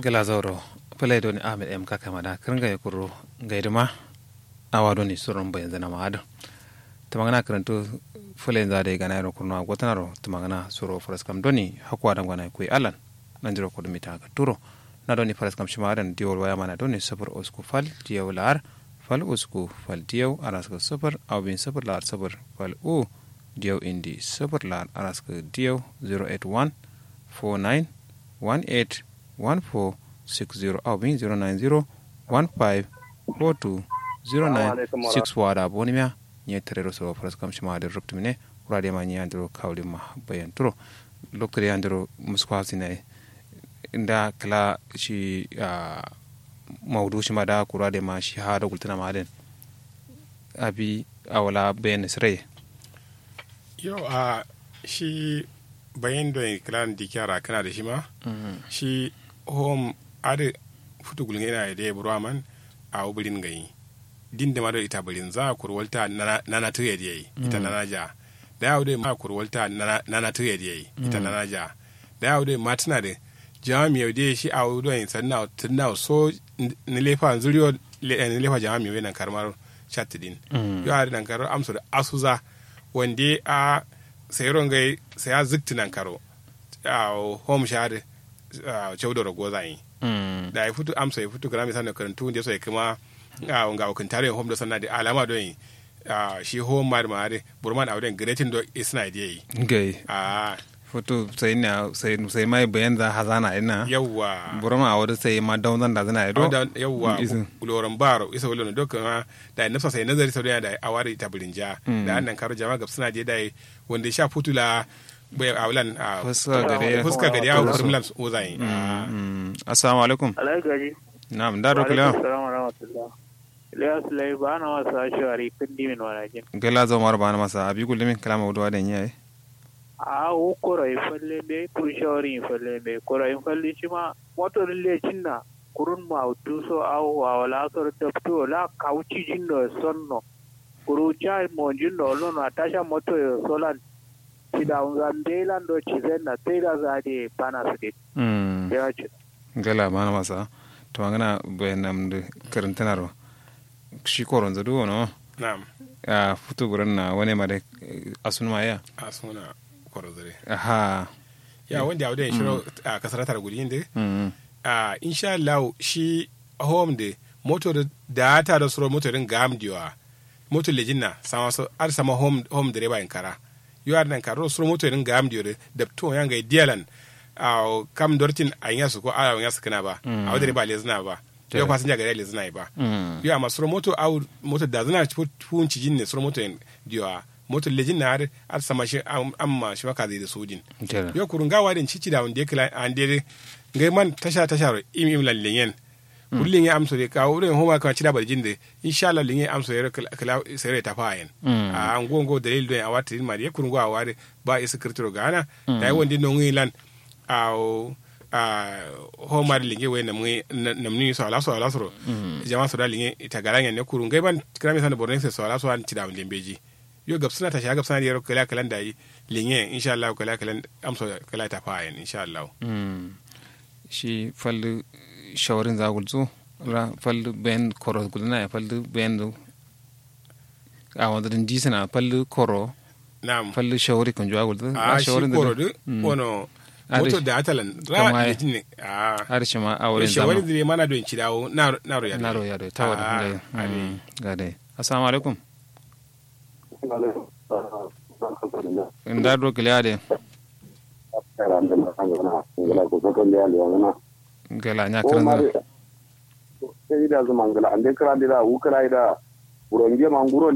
gala zauro pele doni ahmed m kaka mada kirnga ya kuro gaidima awa doni surun bayan zana ma'ada tamagana karanto fule za da gana yaro kurno gwatanaro tamagana suro faraskam doni hakwa da gwana kuyi alan nan jiro kudu mita ga turo na doni faraskam shi ma'adan diwol waya mana doni sabar usku fal diyaw lar fal usku fal diyaw araska sabar awbin sabar lar sabar fal u diyaw indi sabar lar araska diyaw 081 49 18 1460 awbin 090 15 42 09 wada boni mia nye terero so faras kam shima de ruptu mine urade ma nye andro kawli ma bayan turo lokre andro muskwa sine inda kala shi maudu shi ma da kurade ma shi ha da gultana ma den abi awala bayan sire yo a shi bayan da kiran dikyara kana da shi ma shi home ade futu gulnga ina da burwa man a ubirin gayi din da mara ita birin za kurwalta nana tuya da yayi ita nana ja da yawo dai ma kurwalta nana tuya da yayi ita nana ja da yawo dai ma tana da jami yau dai shi a wudon sanna tunna so ni lefa zuriyo ni lefa jami yau nan karmar chat din yo har nan karo amsu da asuza wande a sayron gai sai a zikti nan karo a home share chaudoro gozai da ya fito amsa ya fito kana misali karantu da sai kuma a nga o kantare home do sanna de alama do yi shi home mar mare burman awden gretin do isna de yi gai a foto sai na sai sai mai bayan za hazana ina yawa burma a wadda sai ma daun da zana ido yawa loran baro isa wala no dokka da nafsa sai nazari sau da awari ta burinja da annan karo jama'a gab suna je da wanda sha futula bai aulan a fuska gare fuska gare ya kurmulan ozai assalamu alaikum alaikum na'am da ro kula assalamu rahmatullah Ilyas lai ba na wasa shawari kundi min walakin. gela zo mar bana masa abi gulmi kalama wudu wadan yayi A wo koro in falle be kur shawari in falle be koro in falle shi ma motor le cinna kurun ma utu so aw wa wala so tapto la kauci jinno sonno kuru cha mo jinno lo na tasha moto yo solan sida unzande lando chizenna tera zade pana sidi. mm Ya ce. gela bana masa to ngana bayanam de karantanaro shi koron zadu wono na'am a futu guran na wani ma da asunma ya a suna kwarazare aha ya wanda ya wadda shiro a kasar tar guri inda mm a insha Allah shi home de motor da ta da suro motorin gam diwa motor lejinna sama so ar sama home home direba in kara yo ar nan karo suro motorin gam diwa da to yanga dialan a kam dortin a yasu ko a yasu kana ba a wadda ba lezna ba yo fasinja gare lezna ba mm yo amma suro moto au moto da zana fun cijin ne suro moto diwa moto lejinna har ar sama shi amma shi maka zai da sojin gela yo kurun gawa din cici da wanda kila an dere ngai man tasha tasha ro im im lan lenyen kullin ya amso de ka wurin homa ka cida barjin de insha Allah lenyen amso yero kala sere ta fayen Mm. a an gongo dalil do a wata ma de kurun gawa ware ba isa kirtiro gana da yi wanda non lan a a homa de lenyen we na mu na mu so ala so ala so jama so da lenyen ita garanya ne kurun ngai ban kira mi san borne so ala so an cida wanda beji yo gab suna tashi gab suna da yaro kala kalan da yi linye insha Allah kala kalan amso kala ta fayen insha Allah mm shi fallu shawarin zagul zu ra fallu ben koro gulna ya fallu ben du a wanda din disana fallu koro na'am fallu shawari kan jwa gulzu a shi koro du Mm. wono Ari- moto da atalan Kama ra ya- da jinne a har shi ma a wurin shawari zama da mana don ci dawo na na ro ya na ro ya do tawar Ah, dai ari. Mm, ga dai assalamu alaikum inda do kiliya de gala nya kan sai da zuma ngala ande kra dira u kra ida buronge manguro